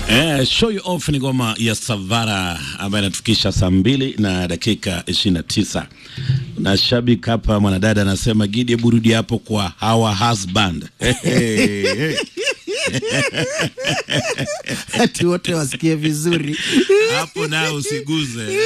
Eh, show you off ni ngoma ya Savara ambayo inatufikisha saa mbili na dakika ishirini na tisa na shabiki hapa mwanadada anasema Gidi, burudi hapo kwa hawa husband ati wote wasikie vizuri. hapo nao usiguze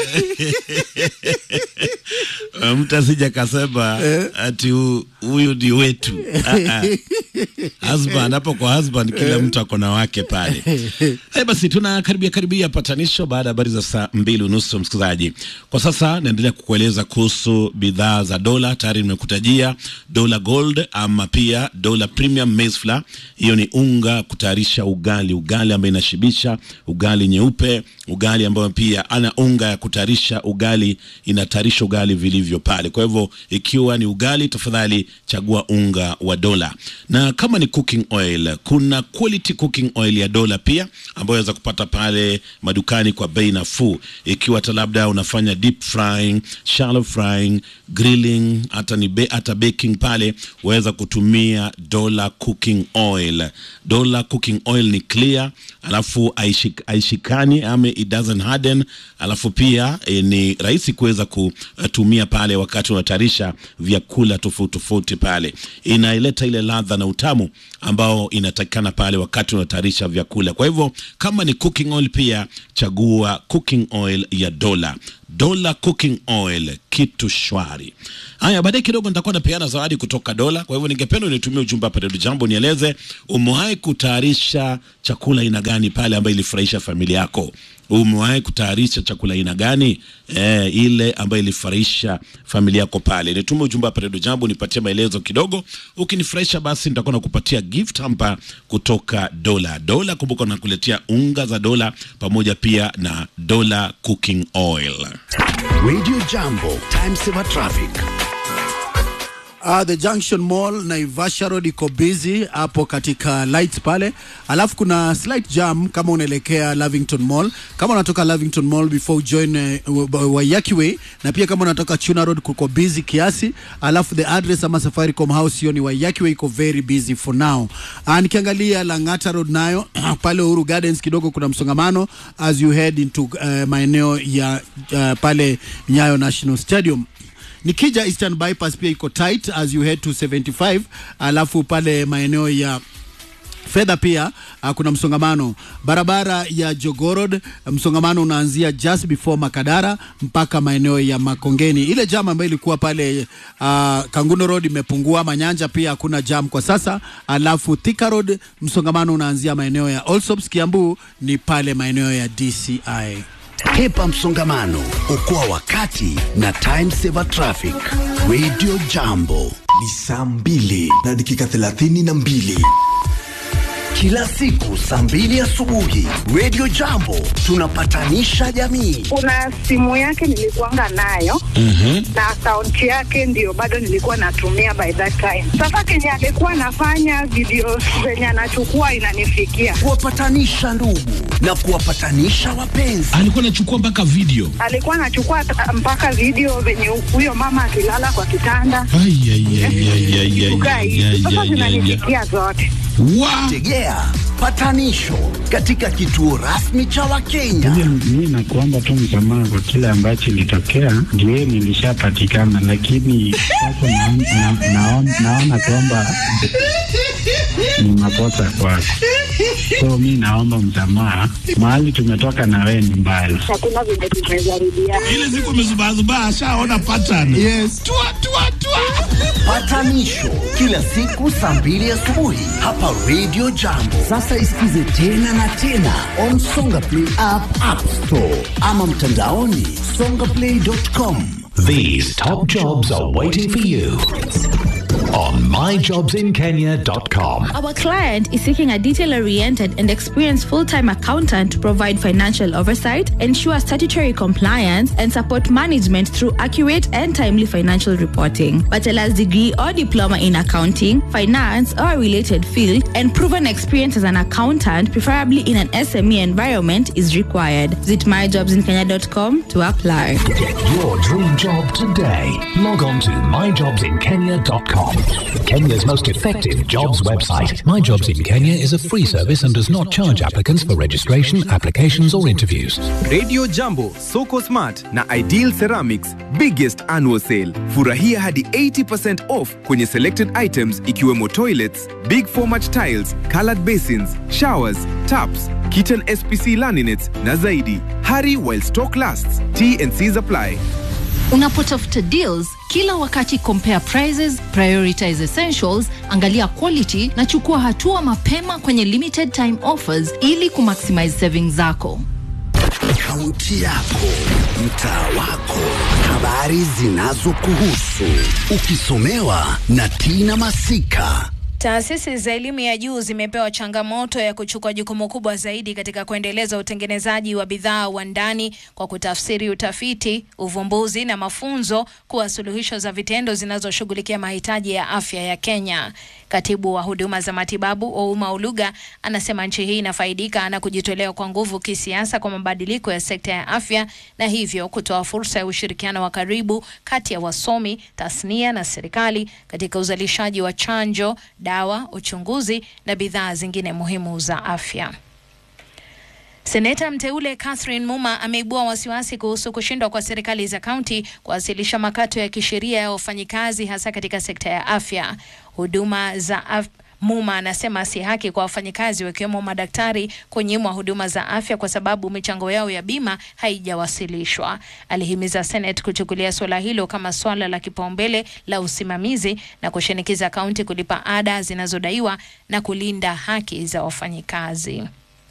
mtu asija kasema ati hu- huyu ni wetu Ah, ah. husband hapo kwa husband kila mtu ako na wake pale Haya basi tuna karibia karibia patanisho baada ya habari za saa mbili unusu msikilizaji kwa sasa naendelea kukueleza kuhusu bidhaa za dola tayari nimekutajia dola gold ama pia dola premium maize flour hiyo ni unga kutayarisha ugali ugali ambayo inashibisha ugali nyeupe ugali ambayo pia ana unga ya kutayarisha ugali inatayarisha ugali vilivyo pale kwa hivyo ikiwa ni ugali tafadhali chagua unga wa dola na kama ni cooking oil kuna quality cooking oil ya dola pia ambayo waweza kupata pale madukani kwa bei nafuu ikiwa hata labda unafanya deep frying shallow frying grilling hata ni be, hata baking pale waweza kutumia dola cooking oil dola cooking oil ni clear alafu haishik- haishikani ama it doesn't harden alafu pia e, ni rahisi kuweza kutumia pale wakati unatayarisha vyakula tofauti tofauti pale inaileta ile ladha na utamu ambao inatakikana pale wakati unatayarisha vyakula kwa hivyo kama ni cooking oil pia chagua cooking oil ya dola dola cooking oil kitu shwari haya baadaye kidogo nitakuwa napeana zawadi kutoka dola kwa hivyo ningependa unitumie ujumbe hapa redio jambo nieleze umewahi kutayarisha chakula aina gani pale ambayo ilifurahisha familia yako umewahi kutayarisha chakula aina gani eh, ile ambayo ilifurahisha familia yako pale nitume ujumbe hapa redio jambo nipatie maelezo kidogo ukinifurahisha basi nitakuwa nakupatia gift hapa kutoka dola dola kumbuka nakuletea unga za dola pamoja pia na dola cooking oil Radio Jambo, time saver traffic. Uh, the Junction Mall Naivasha Road iko busy hapo katika lights pale, alafu kuna slight jam kama unaelekea Lavington Mall. Kama unatoka Lavington Mall before join uh, Waiyaki Way, na pia kama unatoka Chuna Road kuko busy kiasi, alafu the address ama Safaricom House hiyo ni Waiyaki Way, iko very busy for now. Uh, nikiangalia Lang'ata Road nayo pale Uhuru Gardens kidogo kuna msongamano as you head into uh, maeneo ya uh, pale Nyayo National Stadium nikija Eastern Bypass pia iko tight as you head to 75 alafu pale maeneo ya fedha pia uh, kuna msongamano barabara ya Jogorod msongamano unaanzia just before Makadara mpaka maeneo ya Makongeni ile jam ambayo ilikuwa pale uh, Kanguno Road imepungua Manyanja pia hakuna jam kwa sasa alafu Thika Road msongamano unaanzia maeneo ya Allsops Kiambu ni pale maeneo ya DCI Hepa msongamano, okoa wakati na time saver traffic. Radio Jambo, ni saa mbili na dakika thelathini na mbili kila siku saa mbili asubuhi. Radio Jambo, tunapatanisha jamii. kuna simu yake nilikuanga nayo na akaunti yake ndio bado nilikuwa natumia by that time. Sasa kenye alikuwa anafanya video zenye anachukua inanifikia, Kuwapatanisha ndugu na kuwapatanisha wapenzi. alikuwa anachukua mpaka video alikuwa anachukua ta- mpaka video venye huyo mama akilala kwa kitanda Ai, ai, ai, ai, ai, ai, kukaa ai, hivi. ai, Sasa ai, ai, ai. zinanifikia zote. Wa- Tegea patanisho katika kituo rasmi cha Wakenya. Mi nakuomba tu msamaha kwa kile ambacho ilitokea, ndio nilishapatikana, lakini sasa naon- na- naon- naona kwamba ni makosa kwako, so mi naomba msamaha. Mahali tumetoka na wewe ni mbali. Hakuna venye tumejaribiana. ile siku amezubazubaa ashaona pattern yes. tua, tua, tua. Patanisho kila siku saa mbili asubuhi hapa Radio Jambo. Sasa isikize tena na tena on Songa Play app, App Store ama mtandaoni songaplay.com. These top jobs are waiting for you on myjobsinkenya.com. Our client is seeking a detail oriented and experienced full time accountant to provide financial oversight, ensure statutory compliance, and support management through accurate and timely financial reporting. Bachelor's degree or diploma in accounting, finance, or a related field, and proven experience as an accountant, preferably in an SME environment, is required. Visit myjobsinkenya.com to apply. Get your dream job today. Log on to myjobsinkenya.com. Kenya's most effective jobs website. My Jobs in Kenya is a free service and does not charge applicants for registration, applications, or interviews. Radio Jambo, Soko Smart na Ideal Ceramics biggest annual sale. Furahia hadi 80% off kwenye selected items ikiwemo toilets, big format tiles, colored basins, showers, taps, kitchen SPC laminates na zaidi. Hurry while stock lasts. T&Cs apply. Unapotafuta deals kila wakati, compare prices, prioritize essentials, angalia quality na chukua hatua mapema kwenye limited time offers ili kumaximize savings zako. Kaunti yako, mtaa wako, habari zinazokuhusu, ukisomewa na Tina Masika. Taasisi za elimu ya juu zimepewa changamoto ya kuchukua jukumu kubwa zaidi katika kuendeleza utengenezaji wa bidhaa wa ndani kwa kutafsiri utafiti, uvumbuzi na mafunzo kuwa suluhisho za vitendo zinazoshughulikia mahitaji ya afya ya Kenya. Katibu wa huduma za matibabu Ouma Oluga anasema nchi hii inafaidika na kujitolea kwa nguvu kisiasa kwa mabadiliko ya sekta ya afya na hivyo kutoa fursa ya ushirikiano wa karibu kati ya wasomi, tasnia na serikali katika uzalishaji wa chanjo dawa, uchunguzi na bidhaa zingine muhimu za afya. Seneta mteule Catherine Muma ameibua wasiwasi kuhusu kushindwa kwa serikali za kaunti kuwasilisha makato ya kisheria ya wafanyikazi hasa katika sekta ya afya. Huduma za af Muma anasema si haki kwa wafanyikazi wakiwemo madaktari kunyimwa huduma za afya kwa sababu michango yao ya bima haijawasilishwa. Alihimiza Senate kuchukulia suala hilo kama swala la kipaumbele la usimamizi na kushinikiza kaunti kulipa ada zinazodaiwa na kulinda haki za wafanyikazi.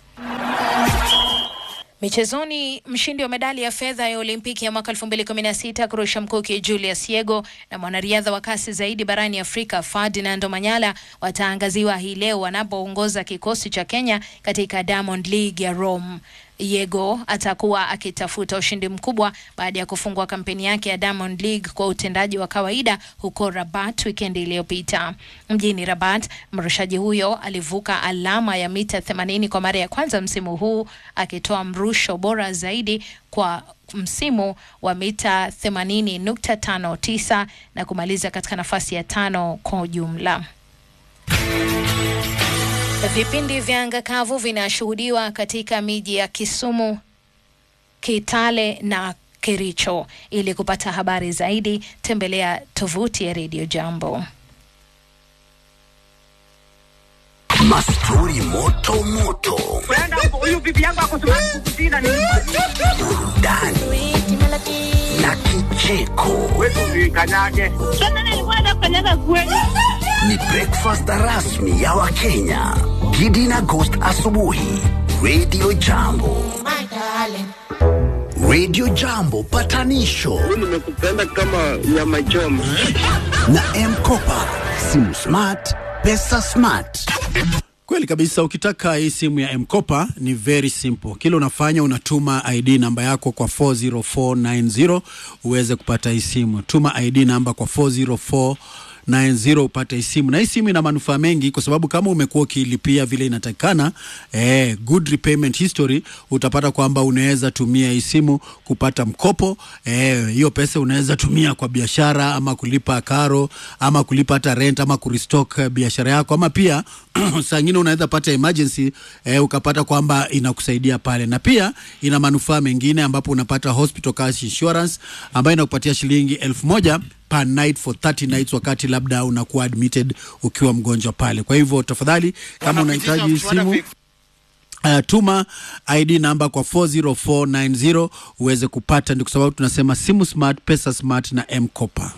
Michezoni, mshindi wa medali ya fedha ya Olimpiki ya mwaka 2016 kurusha mkuki Julius Yego na mwanariadha wa kasi zaidi barani Afrika Ferdinand Omanyala wataangaziwa hii leo wanapoongoza kikosi cha Kenya katika Diamond League ya Rome. Yego atakuwa akitafuta ushindi mkubwa baada ya kufungua kampeni yake ya Diamond League kwa utendaji wa kawaida huko Rabat wikendi iliyopita. Mjini Rabat, mrushaji huyo alivuka alama ya mita 80 kwa mara ya kwanza msimu huu akitoa mrusho bora zaidi kwa msimu wa mita 80.59 na kumaliza katika nafasi ya tano kwa ujumla. Vipindi vya anga kavu vinashuhudiwa katika miji ya Kisumu, Kitale na Kericho. Ili kupata habari zaidi, tembelea tovuti ya Radio Jambo. Mastori moto moto, burudani na kicheko. Ni breakfast rasmi ya Wakenya. Gidi na Ghost asubuhi. Radio Jambo. Radio Jambo patanisho nimekupenda kama nyama choma na Mkopa, simu smart, pesa smart. Kweli kabisa. Ukitaka hii simu ya Mkopa ni very simple. Kile unafanya unatuma ID namba yako kwa 40490 uweze kupata hii simu. Tuma ID namba kwa 404 90 upate hii simu, na hii simu ina manufaa mengi, kwa sababu kama umekuwa ukilipia vile inatakikana, eh, good repayment history, utapata kwamba unaweza tumia hii simu kupata mkopo. Eh, hiyo pesa unaweza tumia kwa biashara ama kulipa karo ama kulipa hata rent ama kurestock eh, biashara yako ama pia saa ingine unaweza pata emergency eh, ukapata kwamba inakusaidia pale, na pia ina manufaa mengine ambapo unapata hospital cash insurance ambayo inakupatia shilingi elfu moja per night for 30 nights wakati labda unakuwa admitted ukiwa mgonjwa pale. Kwa hivyo tafadhali, kama unahitaji hii simu Uh, tuma ID namba kwa 40490 uweze kupata, ndio kwa sababu tunasema simu smart, pesa smart na M-Kopa.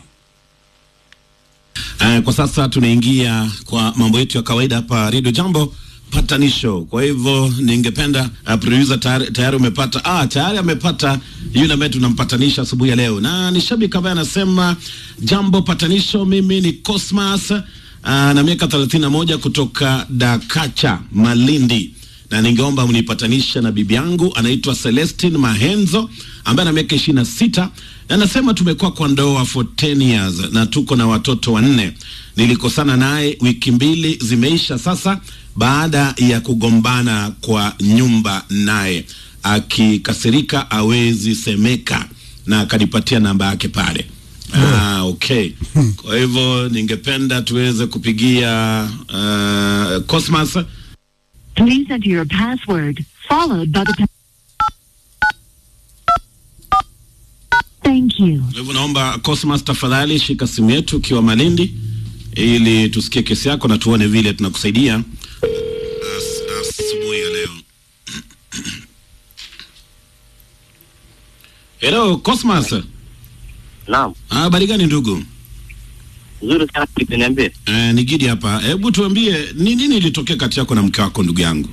Uh, kwa sasa tunaingia kwa mambo yetu ya kawaida hapa Radio Jambo patanisho. Kwa hivyo ningependa uh, producer tayari, tayari umepata ah, tayari amepata yule ambaye tunampatanisha asubuhi ya leo, na ni shabiki ambaye anasema jambo patanisho. Mimi ni Cosmas uh, na miaka 31 kutoka Dakacha Malindi na ningeomba mnipatanisha na bibi yangu anaitwa Celestine Mahenzo ambaye ana miaka ishirini na sita na anasema tumekuwa kwa ndoa for 10 years na tuko na watoto wanne. Nilikosana naye wiki mbili zimeisha sasa, baada ya kugombana kwa nyumba naye, akikasirika awezi semeka, na akanipatia namba yake pale. Ah, okay. Kwa hivyo ningependa tuweze kupigia uh, Cosmas. Please enter your password, followed by the. pa- Thank you. Kwa hivyo naomba Cosmas, tafadhali shika simu yetu ukiwa Malindi ili tusikie kesi yako na tuone vile tunakusaidia As- asubuhi ya leo. Hello Cosmas. Naam. Habari gani ndugu? Nzuri sana niambie. Eh, ni Gidi hapa. Hebu tuambie ni nini ilitokea kati yako na mke wako ndugu yangu?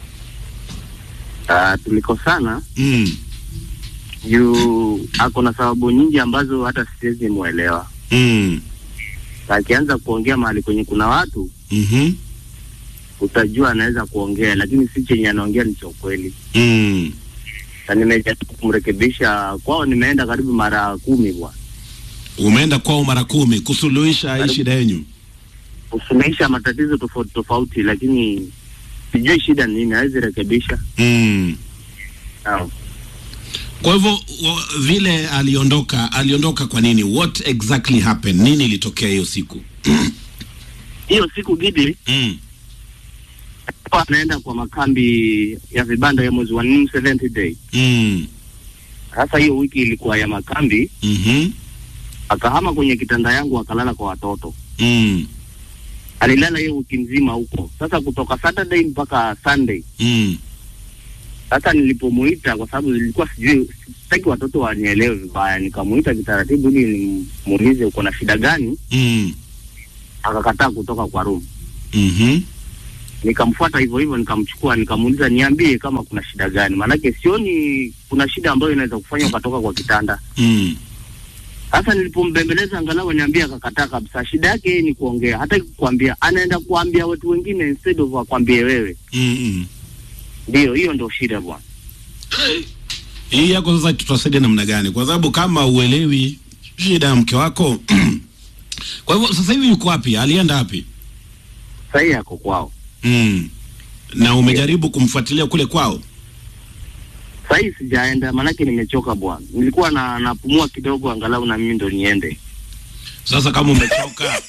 Ah, tulikosana Mm. juu ako na sababu nyingi ambazo hata siwezi muelewa. Mm. Akianza kuongea mahali kwenye kuna watu Mhm. utajua anaweza kuongea, lakini si chenye anaongea ni cha ukweli. Mm. Na nimejaribu kumrekebisha kwao, nimeenda karibu mara kumi bwana, Umeenda kwao mara kumi kusuluhisha hii shida yenyu. kusuluhisha matatizo tofauti tofauti, lakini sijui shida ni nini, hawezi rekebisha. Mm. Naam. Kwa hivyo wa- vile aliondoka, aliondoka kwa nini? What exactly happened? Nini ilitokea hiyo siku? Hiyo siku Gidi mm. alikuwa anaenda kwa makambi ya vibanda ya mwezi wa nne 70 day. Mm. Sasa hiyo wiki ilikuwa ya makambi, Mhm. akahama kwenye kitanda yangu akalala kwa watoto. Mm. Alilala hiyo wiki nzima huko. Sasa kutoka Saturday mpaka Sunday. Mm. Sasa nilipomuita, kwa sababu nilikuwa sijui, sitaki watoto wanielewe vibaya, nikamuita kitaratibu ili nimuulize uko na shida gani. Mm. Akakataa kutoka kwa room. Mhm. Nikamfuata hivyo hivyo, nikamchukua, nikamuuliza niambie kama kuna shida gani, maanake sioni kuna shida ambayo inaweza kufanya ukatoka kwa kitanda. Mm. Sasa nilipombembeleza angalau niambia, akakataa kabisa. Shida yake yeye ni kuongea, hataki kukwambia, anaenda kuambia watu wengine instead of akwambie wewe. Mm. Ndio hiyo ndio shida bwana. Hii yako sasa tutasaidia namna gani? Kwa sababu kama uelewi shida ya mke wako kwa hivyo sasa hivi yuko wapi? Alienda wapi? Sasa hii ako kwao. Mm. Na umejaribu kumfuatilia kule kwao? Sasa hii sijaenda, maanake nimechoka bwana. Nilikuwa na napumua kidogo, angalau na mimi ndo niende. Sasa kama umechoka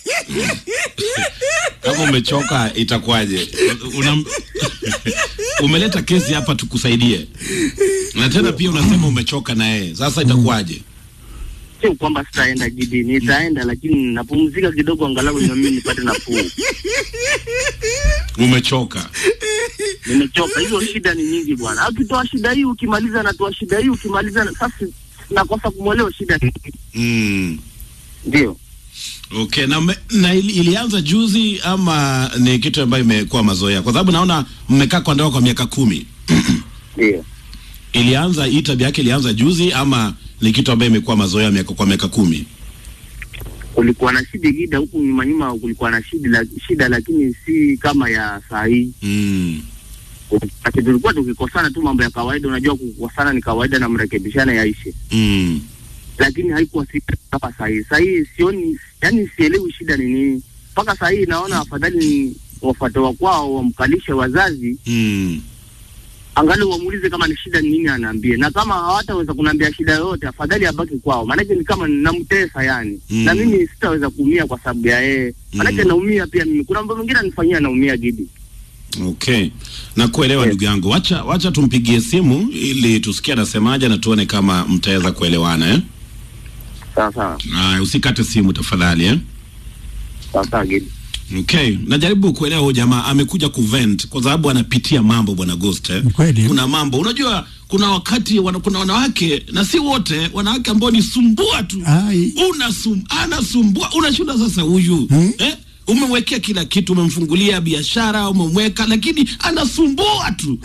kama umechoka itakuwaje? Una, umeleta kesi hapa tukusaidie, na tena pia unasema umechoka na yeye, sasa itakuwaje? Sio kwamba sitaenda Gidi, nitaenda lakini napumzika kidogo, angalau na mimi nipate nafuu. Umechoka. Nimechoka, hizo shida ni nyingi bwana. Akitoa shida hii ukimaliza, natoa shida hii ukimaliza, na- sasa nakosa kumwelewa shida ni nini. Mm. Ndio. Okay, na, me, na ili, ilianza juzi ama ni kitu ambayo imekuwa mazoea? Kwa sababu naona mmekaa kwa ndoa kwa miaka kumi. Ndio. Ilianza hii tabia yake ilianza juzi ama ni kitu ambayo imekuwa mazoea miaka kwa miaka kumi? Kulikuwa na shida Gida, huku nyuma nyuma kulikuwa na shida, la, shida lakini si kama ya saa hii. Mm. Ati tulikuwa tukikosana tu mambo ya kawaida, unajua kukosana ni kawaida na mrekebishana yaishe. Mm. lakini haikuwa si kama saa hii. Saa hii sioni, yani sielewi shida ni nini. Mpaka saa hii naona afadhali ni wafuate wa kwao wamkalishe wazazi, Mm. angalau wamuulize kama ni shida ni nini, anaambie, na kama hawataweza kuniambia shida yoyote, afadhali abaki kwao, maanake ni kama namtesa yani Mm. na mimi sitaweza kuumia kwa sababu ya yeye, maanake Mm. naumia pia mimi. Kuna mambo mengine anifanyia naumia Gidi. Okay, na kuelewa ndugu yangu, wacha wacha tumpigie simu ili tusikie anasemaje na tuone kama mtaweza kuelewana eh? Sawa sawa. Haya, usikate simu tafadhali eh? Sawa sawa Gidi. Okay, najaribu kuelewa huyu jamaa amekuja kuvent kwa sababu anapitia mambo bwana Ghost eh? Kweli. Kuna mambo unajua, kuna wakati wana, kuna wanawake na si wote, wanawake ambao ni sumbua tu, unasum, anasumbua, unashinda sasa huyu eh? Umemwekea kila kitu, umemfungulia biashara, umemweka, lakini anasumbua tu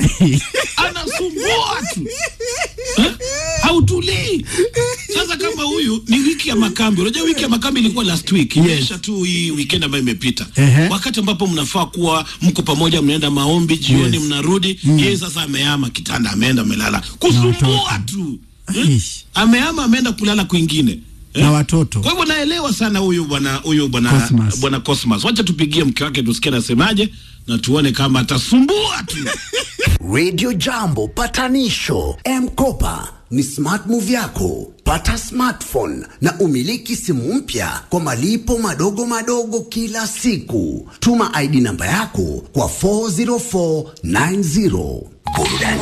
anasumbua tu eh? hautulii. Sasa kama huyu ni wiki ya makambi, unajua wiki ya makambi ilikuwa last week, imeisha tu hii weekend ambayo imepita, Ehe. wakati ambapo mnafaa kuwa mko pamoja, mnaenda maombi jioni, Yes. mnarudi Mm. yeye sasa amehama kitanda, ameenda amelala, kusumbua tu eh? amehama ameenda kulala kwingine na watoto kwa hivyo naelewa sana huyu bwana huyu bwana Cosmas. bwana Cosmas. Wacha tupigie mke wake tusikie anasemaje na tuone kama atasumbua tu. Radio Jambo patanisho M-Kopa ni smart move yako. Pata smartphone na umiliki simu mpya kwa malipo madogo madogo kila siku. Tuma ID namba yako kwa 40490. Burudani